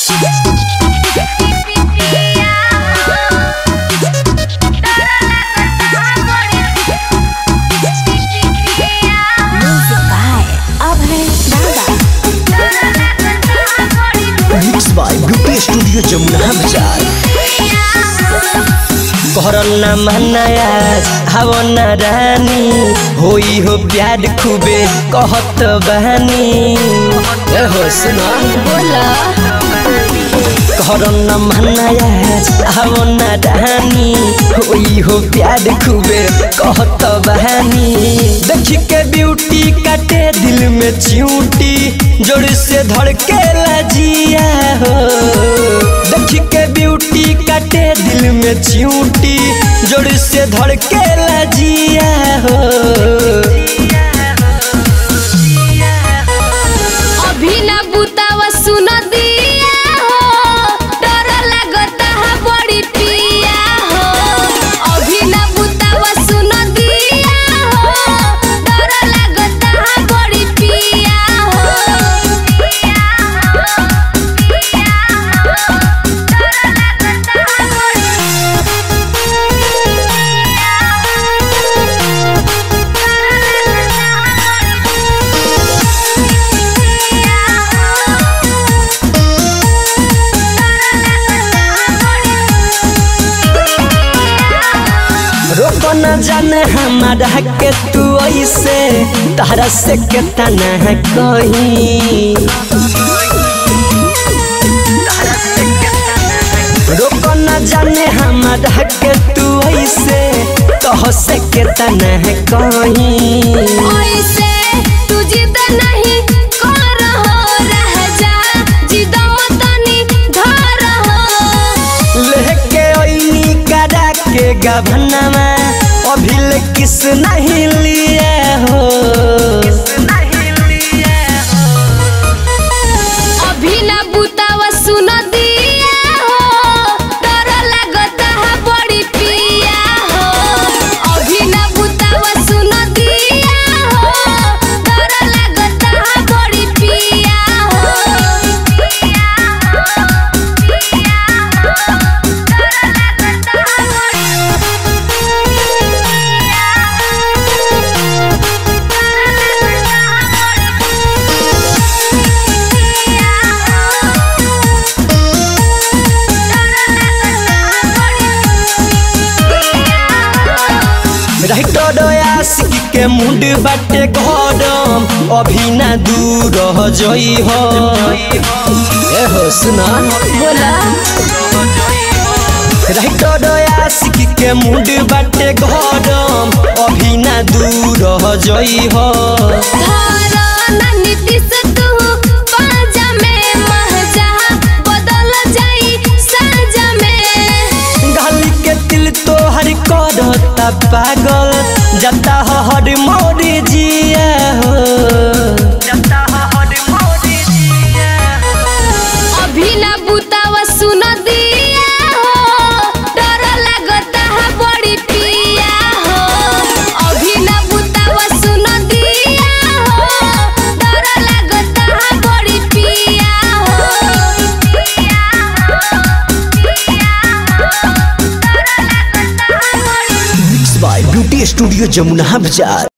Music by Abhay Baba. Mix by beauty studio Jamuna बाजार करना मनाया हवना रानी होई हो प्यार खूबे कहत बहानी ए हो सुना बोला करना मनाया हवना रानी होई हो प्यार खूबे कहत बहानी देख के ब्यूटी काटे दिल में चिऊटी जोर से धड़के लजिया हो देख के ब्यूटी काटे दिल में चिऊटी जोर से धड़के लजिया हो अभी ना बुतावा सुन दिया हो डर लगता है बड़ी पिया हो अभी ना बुतावा सुन दिया हो डर लगता है बड़ी पिया रोको न जाने हमारा के तू ऐसे तारा से केतना है कहीं रोको न जाने हमारा के तू ऐसे कह से केतना है कहीं ऐसे तू जिद नहीं कर हो रह जा जिद मतनी धर हो लेके ओइनी करा के गभनमा अभी ले किस नहीं लिए हो अभी ना बुतावा सुन दिया हो डर लगता है बड़ी पिया हो अभी ना बुतावा सुन दिया हो डर लगता है बड़ी पिया राइटर आशिक के मुंड बाटे गरम अभी ना दूर हो जई हो ए हो सुना बोला राइटर आशिक के मुंड बाटे गरम अभी ना दूर हो जई हो धारा नीति से तू पाजा में महजा बदल जाई साजा में गली के दिल तो हर करता पागल जता हो हर मोर जिया हो अभी ना बुतावा सुन दिया हो डर लगता है बड़ी पिया हो अभी ना बुतावा सुन दिया हो डर लगता है बड़ी पिया mix by beauty studio Jamuna बाजार